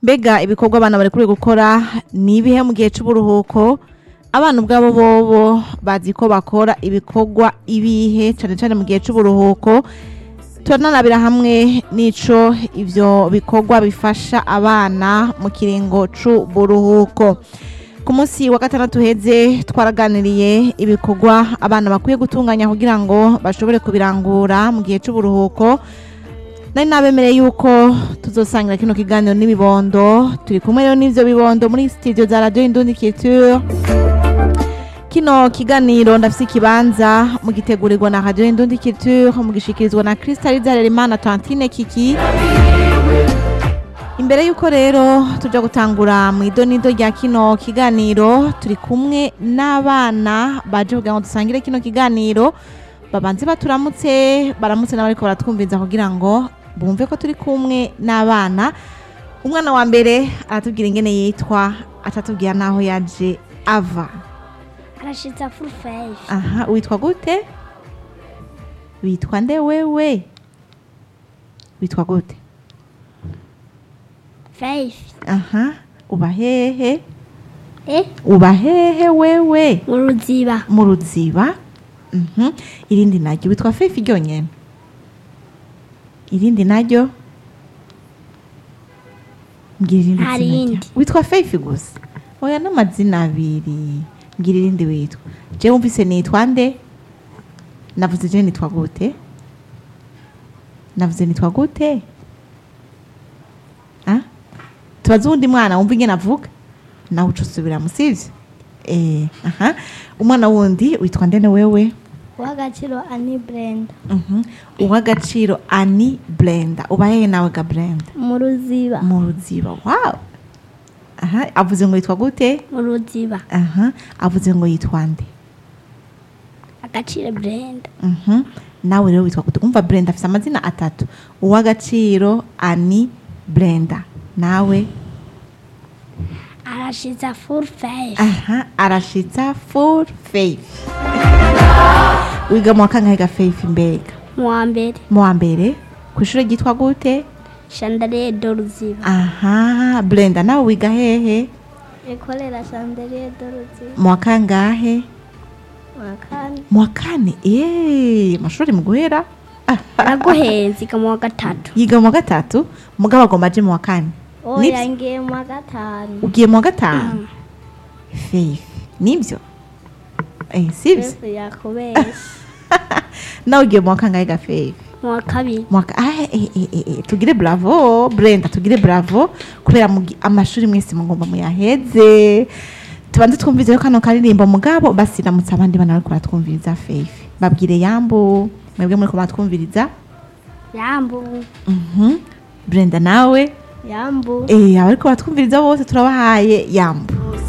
mbega ibikorwa abana bari kuri gukora ni ibihe mu gihe c'uburuhuko abana ubwabo bobo bazi ko bakora ibikorwa ibihe cane cane mu gihe c'uburuhuko turanarabira hamwe n'ico ivyo bikorwa bifasha abana mu kiringo c'uburuhuko ku munsi wa gatandatu heze twaraganiriye ibikorwa abana bakwiye gutunganya kugira ngo bashobore kubirangura mu gihe c'uburuhuko nari nabemereye yuko tuzosangira kino kiganiro n'ibibondo turi kumwe rero n'ivyo bibondo muri studio za radio indundi culture kino kiganiro ndafise ikibanza mugitegurirwa na radio indundi culture mugishikirizwa na Crystal Zarerimana Tantine Kiki imbere yuko rero tuja gutangura mu idonido rya kino kiganiro turi kumwe n'abana baje kugira ngo dusangire kino kiganiro babanze baturamutse baramutse n'abariko baratwumviza kugira ngo bumve ko turi kumwe n'abana umwana wa mbere aratubwira ingene yitwa atatubwira n'aho yaje ava arashitsa furufeje aha witwa gute witwa nde wewe witwa gute feyifi aha uba hehe e uba hehe wewe mu ruziba mu ruziba Mhm. irindi naryo witwa fefi ryonyene irindi naryo mbwira irindi Hari zina irindi. rya- witwa fefi gusa oya n'amazina abiri mbwira irindi witwa je wumvise nitwa nde navuze je nitwa gute navuze nitwa gute Ah? tubaze uwundi mwana wumva ingene avuga nawe uca usubiramo sivyo eh, aha umwana wundi witwa ndene wewe uw'agaciro ani burenda Mhm. uw'agaciro ani blenda uba hehe nawe ga blenda mu ruziba mu ruziba wow aha avuze ngo yitwa gute mu ruziba aha avuze ngo yitwa nde agaciro burenda Mhm. nawe rero witwa gute umva blenda afise amazina atatu uw'agaciro ani blenda nawe arashitsa furufeje aha arashitsa full faith wiga mu wa kangahe ga faith mbega mu wa mbere mu wa mbere ku ishuri ryitwa gute shandariye do ruziba aha blenda nawe wiga hehe ikorera shandariye do ruziba mu wa kangahe mu wa kane mu wa kane eee amashuri mu guhera Ah, araguhenze mu wa gatatu yiga mu wa gatatu mugabo agomba aje mu wa kane Nibyo. oya ngiye mu wa gatanu ugiye mu wa gatanu faith nibyo eh sibyo twese yakubesha nawe ugiye mu wa kangahe ga faith mu wa kabiri mu wa ka- ah, eh, eh, eh, eh, tugire bravo brenda tugire bravo kubera mugi- amashuri mwese mugomba muyaheze tubanze twumvize kano karirimbo mugabo basiramutse abandi bana bariko baratwumviriza faith babwire yambu mwebwe muriko muratwumviriza yambu Mhm. brenda nawe yambu eh abariko baratwumviriza bose turabahaye yambu